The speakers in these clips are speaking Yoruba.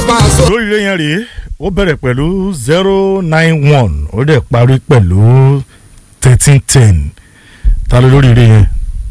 Paso. lórí ilé yẹn rèé ó bẹ̀rẹ̀ pẹ̀lú zero nine one ó dẹ̀ parí pẹ̀lú thirteen ten ta ló lórí ilé yẹn.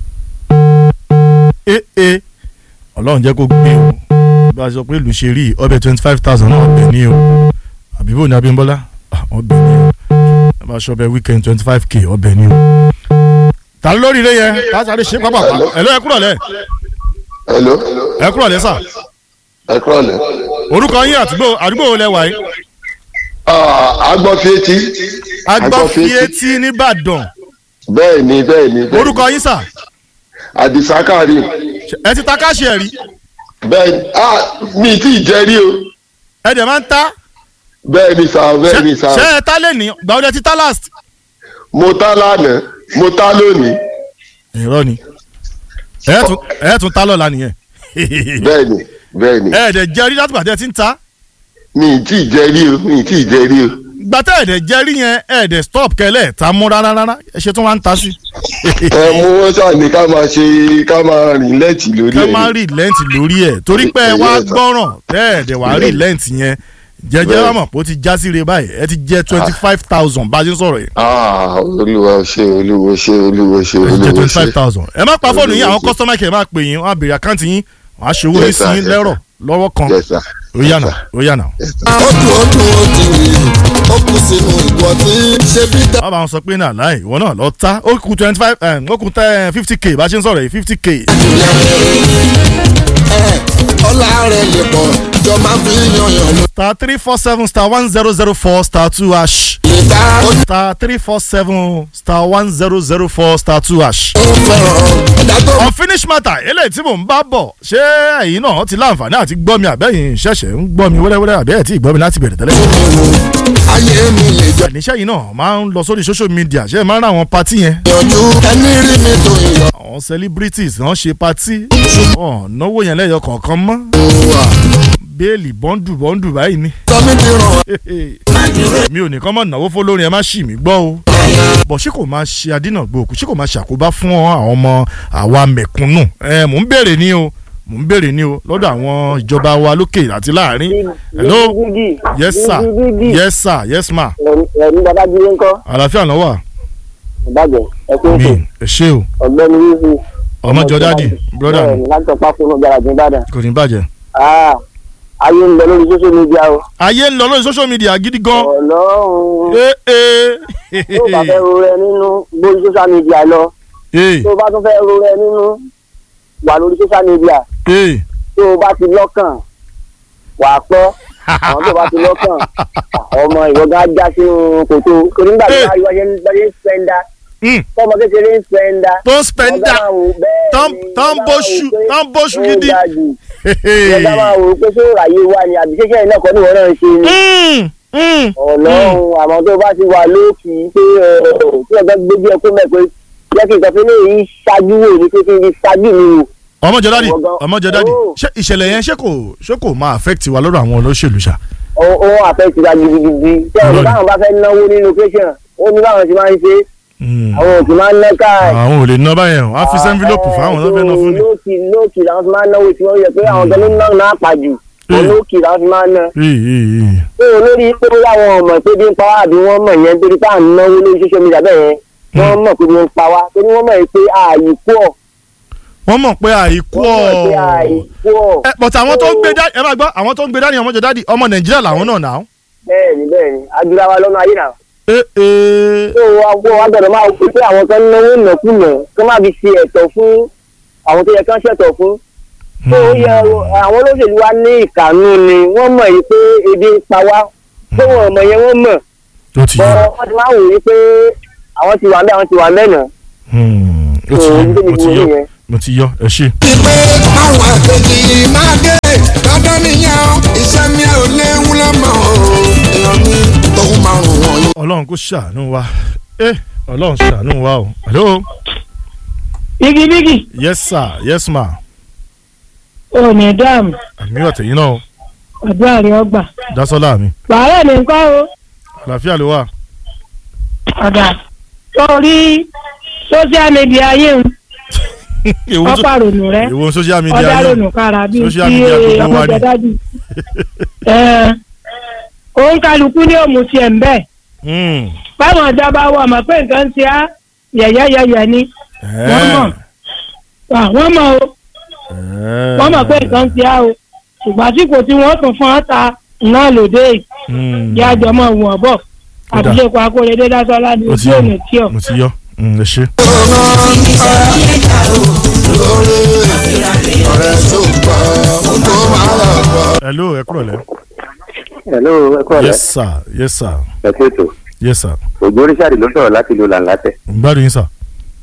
ee ee ọlọ́run jẹ́ kó gbé o bá a sọ pé ìlú ṣe rí ọbẹ̀ twenty five thousand náà ọbẹ̀ ní o àbíbò ní Abímbọ́lá Ah, ọbẹ̀ ní o ẹ bá aṣọ ọbẹ̀ weekend twenty five k ọbẹ̀ ní o. ta ló lórí ilé yẹn ká sáré ṣe pápá ẹ lọ ẹ kúrọ̀ lẹ hello ẹ kúrọ̀ lẹ sà ẹ kúrọ̀ lẹ́. orúkọ yín àdúgbò àdúgbò wo lẹ wà yìí. agbọ́fietí. agbọ́fietí nìbàdàn bẹ́ẹ̀ ni bẹ́ẹ̀ ni. bẹ́ẹ̀ ni. orúkọ yín sà àdìsá karim. ẹ ti ta káàṣì ẹ̀ rí bẹ́ẹ̀ ni ah mi tí ì jẹ́ rí o. ẹ dẹ̀ máa ń ta bẹ́ẹ̀ ni sà bẹ́ẹ̀ ni sà. ṣé ẹ ta lè ní gbà ó dẹ̀ ti ta last. mo ta lánàá mo ta lónìí. irọ́ ni ẹ tún ẹ tún ta lọ́la nìyẹn bẹ́ẹ̀ ni bẹ́ẹ̀ ni. ẹ dẹ̀ jẹ́ rí látìgbà tẹ́ ẹ ti ń ta mi ì tí ì jẹ́ rí o mi ì tí ì jẹ́ rí o. gbàtẹ́ ẹ dẹ̀ jẹ́ rí yẹn ẹ dẹ̀ stop kẹlẹ̀ ta mú rárá rárá ẹ ṣe tún wá ń ta sí. ẹ mú wọn ṣàní ká máa ṣe ká máa rìn lẹ́ẹ̀tì lórí kẹ́ ẹ̀ máa rí lẹ́ǹtì lórí ẹ̀ torí pé ẹ wá Yes, sir. gbọ́ràn tẹ́ ẹ dẹ̀ wá rí lẹ́ǹtì yẹn jẹjẹ Yes. wà mọ̀ pé ó ti já sí re báyìí ẹ ti jẹ́ twenty five thousand bá a ṣe ń sọ̀rọ̀ yìí ah olúwa ṣe olúwa ṣe olúwa ṣe ẹ ti jẹ́ olúwa twenty ṣe. five thousand ẹ má pa fóònù yín àwọn Yes, sir. customer care máa pè yín wọ́n á béèrè àkáǹtì yín wọ́n á ṣe owó yín Yes, sí sir. yín Yes, lẹ́rọ̀ lọ́wọ́ kan yes sir. ó yànà ó yànà. ó dùn ó dùn ó ti rí ó kù sínú ìwọ tí ṣe bí dá. wọ́n bá wọn sọ pé náà láì ìwọ náà lọ ta ó kù twenty five ó kù fifty k bá a ṣe ń sọ̀rọ̀ yìí fifty k. ẹ ọlá rẹ̀ lè pọ̀ jọ máa fi yanyan ló star three four seven star one zero zero four star two hash lè dá ó star three four seven star one zero zero four star two hash. fẹ́ràn ẹ̀dá tó unfinished matter eléyìí tí mò ń bá bọ̀ ṣé ẹ̀yin náà ti láǹfààní àti gbọ́ mi àbẹ́yìn ṣẹ̀ṣẹ̀ ń gbọ́ mi wẹ́rẹ́wẹ́rẹ́ àbẹ́yẹ̀ tí ì gbọ́ mi láti bẹ̀rẹ̀ tẹ́lẹ̀. ayé mi lè jọ àníṣe yìí náà máa ń lọ sórí social media ṣé ẹ máa ń ra àwọn patí yẹn yanjú ẹni rí mi tó yọ. àwọn celebrities wọ́n ṣe patí ọ̀ náwó yẹn lẹ́yọ kọ̀ọ̀kan mọ́ bẹ́ẹ̀lì bọ́ńdù bọ́ńdù báyìí ni sọmi ti ràn mi ò nìkan mọ̀ náwó fọlọ́rin ẹ má ṣì mí gbọ́ o bọ̀ ṣé kò máa ṣe adínàgbò òkú ṣé kò máa ṣàkóbá fún àwọn ọmọ àwa mẹ̀kúnnù ẹ mò ń béèrè ní o mò ń béèrè ní o lọ́dọ̀ àwọn ìjọba wa lókè àti láàrin hello yes sir yes sir yes ma ẹ̀mí babájídé ńkọ́ àlàáfíà náà wà ìbàjẹ́ ẹ̀kú mi ètò ẹ ṣé o ọ̀gbẹ́ni wíwú. ọmọjọ dádì brọ́dà mi bẹ́ẹ̀ni láti ọ̀pá fún ọjà àjẹ́ ìbàdàn. kò ní bàjẹ́. Ah, ayé ń lọ lórí social media o. ayé ń lọ lórí social media gidi gan. ọlọ́run ee tó bá fẹ́ ro rẹ nínú lórí social media lọ ee tó bá tún fẹ́ ro rẹ nínú wà lórí social media ee tó bá ti lọ́kàn wà á pọ́ àwọn tó bá ti lọ́kàn ọmọ ìwọ́gá já sínú kòtò torí nígbà tí Eh. wọ́n yẹ ń spẹ́ndà Mm, tọmọ kékeré ń spẹ́ndà. tó ń spẹ́ndà tán- tán bóṣù tán bóṣù gidi. ìjọba máa wò ó pé ṣé òràyè wà ní àbí ṣẹṣẹ iná kan ní ìwọ náà ń ṣe ni. Mm, mm. ọlọ́run àmọ́ tó bá ti wà lókì pé ẹ, tí ọ̀gá gbójú ẹ kó mẹ́ pé jẹ́ kí nǹkan fi lè yí ṣáájú wò ní pé kí n fi ṣáájú mi wò. ọmọjọ dádì Ọmọ- ọmọjọ dádì Oh. ṣé ìṣẹ̀lẹ̀ yẹn ṣé kò ṣé kò máa affect wa lọ́dọ̀ àwọn olóṣèlú ṣá. ó ó àfẹ́ ti ra gidigidi tí ọ̀gá Lónìí. táwọn bá fẹ́ náwó ní location ó ní báwọn ti máa ń ṣe Mm. àwọn òkè máa ń ná káà àwọn ò lè ná báyẹn o á fi sẹ́ńfílọ́pù fáwọn tó fẹ́ ná fún ni. lókì lókì làwọn fi máa ń náwó tí wọ́n yẹ pé àwọn tó ló ń ná náà pàjù Mm. lókì làwọn fi máa ń ná. Ee, ee, ee. pé olórí pé bóyá àwọn ọmọ pé bí ń pa wá àbí wọ́n mọ̀ yẹn torí pé à ń náwó lórí social media bẹ́ẹ̀ yẹn wọ́n mọ̀ pé bí ń pa wá torí wọ́n mọ̀ pé ààyè pọ̀ wọ́n mọ̀ pé àìkú wọ́n mọ̀ pé ààyè ọ̀ pọ̀ ẹ but àwọn tó ń gbé dání ẹ máa gbọ́ àwọn tó ń gbé dání ọmọjọ dádì ọmọ nàìjíríà làwọn náà náà. bẹ́ẹ̀ni bẹ́ẹ̀ni adúlá wa lọ́nà ayé náà ee ee tó wá wọ́n wá gbọ́dọ̀ máa wò pé àwọn kan náwó ìnákúnà kó má fi ṣe ẹ̀tọ́ fún àwọn tó yẹ kán ṣẹ̀tọ́ fún tó yẹ àwọn olóṣèlú wa ní ìkànnù ni wọ́n mọ̀ yìí pé ebi ń pa wá tó wọn mọ̀ yẹn wọ́n mọ̀ ó ti yọ bọ́ wọ́n ti máa wò yìí pé àwọn ti wà mẹ́ àwọn ti wà mẹ́nà Hmm, ó ti tó yọ ń gbé mo ti mi yọ yẹn. mo ti yọ ẹ ṣe. ti pé àwọn àkejì máa dé dandan nìyẹn o iṣẹ́ mi ò léwu lọ́mọ o èèyàn mi tóun máa rùn wọ̀nyí. ọlọ́run kò ṣàánú wa ẹ ọlọ́run ṣàánú wa o. hello bígí bígí yes sir yes ma ò ní dáàmú àmì ọ̀tẹ̀yìn náà o àdúrà rẹ ọgbà dásọ́lá mi wàhálà ní nǹkan o àlàáfíà ló wà. ọ̀dà sórí social media ayé ń Èwo so- ọ̀pá rònú rẹ èwo social media ọ̀dà yìí? rònú kára bíi Social tí media gbogbo wa ni. ọmọdédájú. òun kálukú ní òmù tiẹ̀ ń bẹ̀ Mm. báwọn ìjọba wọ ọmọ pé nǹkan ti á yẹ̀yẹ́yẹ̀yẹ̀ ni wọ́n mọ̀ Ah, wọ́n mọ̀ o wọ́n mọ̀ pé nǹkan ti á o ṣùgbọ́n àsìkò tí wọ́n tún fún ọ́ta náà lòdì Mm. yá jọ mọ̀ wọ̀n bọ̀ Ó dáa. àbílẹ̀kọ akóredé dásọ́lá ní Ó ti ojú yọ òní tí ọ̀. mo ti yọ Mm, ẹ ṣe. lórí ọ̀rẹ́ tó gbọ́ ó tó máa lọ gbọ́. hello ẹ kúrò lẹ. hello ẹ kọ́ yes sir yes sir ẹ kú ètò yes sir ògbó richard ló sọ̀rọ̀ láti ìlú làǹlàtẹ̀. n gbádùn yín sir.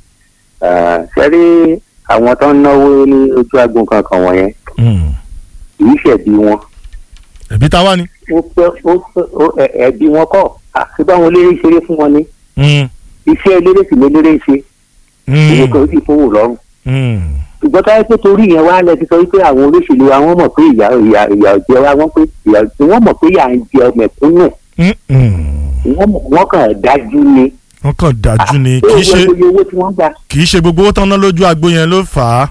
ṣe rí àwọn tó ń náwó ní ojú agbọn kankan wọ̀nyẹn Mm. kì í ṣẹ̀bi wọn. ẹ̀bí ta wá ni. ó pẹ́ ó pẹ́ ó ẹ̀- ẹ̀bi wọn kọ́ àti báwọn eléré ṣeré fún wọn ní Mm. iṣẹ́ eléré sì léléré ṣe ìwé Mm. kan ó sì fowó lọ́rùn. Mm. ṣùgbọ́n táyé pé torí ìyẹn wá lẹ ti sọ wípé àwọn olóṣèlú wa wọ́n mọ̀ pé ìyà ìyà ìyà jẹ wa wọ́n pé ìyà wọ́n mọ̀ pé ìyà ń jẹ mẹ̀kúnnù Mm. Mm. wọ́n mọ̀- wọ́n kàn dájú ni. wọ́n kàn dájú ni kì í ṣe owó owó tí wọ́n gbà kì í ṣe gbogbo owó tán ná lójú agbo yẹn ló fà á.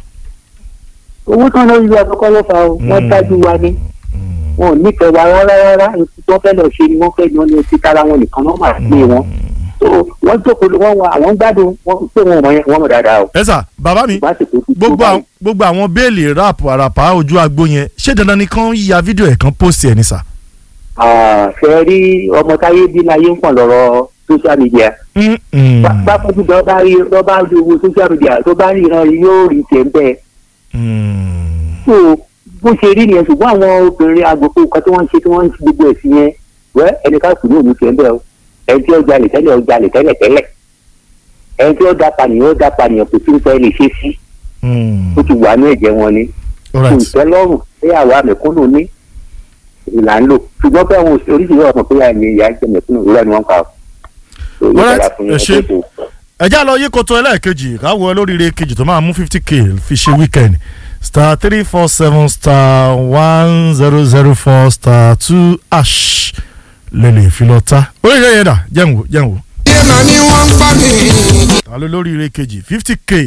owó tán lórí wa kọ́kọ́ ló fa o wọ́n Mm. dájú wa ni wọn ò nífẹ̀ẹ́ wa rárá rárá nǹkan tó fẹ́ lọ ṣe ni wọ́n fẹ́ yan ní etí tara wọn nìkan náà máa gbé wọn so wọ́n jókòó wọ́n wà àwọn gbádùn wọ́n pé wọn mọ̀ yẹn wọ́n mọ̀ dáadáa o ẹ sà bàbá mi ìbá sì tó ti tó gbogbo báyìí. àwọn gbogbo àwọn béèlì rap àràpá ojú agbo yẹn ṣé dandan ni kán ya fídíò ẹ̀ kan post ẹ̀ ní sà. Ah, ṣe rí ọmọ táyé bí láyé ń pọ̀ lọ́rọ̀ social media Mm. Mm. Bá- bá fojú tó bá rí tó bá rí owó social media tó bá rí ìran yóò rí tẹ̀ ń bẹ́ẹ̀ Mm. so bó ṣe rí nìyẹn ṣùgbọ́n àwọn obìnrin agbègbè kan tí wọ́n ń ṣe tí wọ́n ń ṣe gbogbo ẹ̀sìn yẹn wẹ́ ẹnìkan kù ní òun tiẹ̀ ń bẹ̀ o ẹni tí ó jalè tẹ́lẹ̀ ó jalè tẹ́lẹ̀ tẹ́lẹ̀ ẹni tí ó da pànìyàn ó da pànìyàn kò sí nǹkan ẹ lè ṣe sí Mm. ó ti wà ní ẹ̀jẹ̀ wọn ni all right ìtẹ́lọ́rùn pé àwa mẹ̀kúnnù ní ìlà ń lò ṣùgbọ́n pé àwọn oríṣiríṣi ọ̀sán pé àmì ìyá ń jẹ mẹ̀kúnnù ìrọ̀ ni wọ́n ń pa ọ́. So, yóò Alright, dára fún yín, ẹ ṣé. ẹ tó. ẹ já lọ yí koto ẹlẹ́ẹ̀kejì káwọ olóríire kejì tó máa mú fifty k fi ṣe weekend star three four seven star one zero zero four star two ash lẹ́lẹ̀ fi lọ ta oríire yẹn dà jẹun wò jẹun wò iye màá ní wọ́n ń pa mí. ta ló lóríire kejì fifty k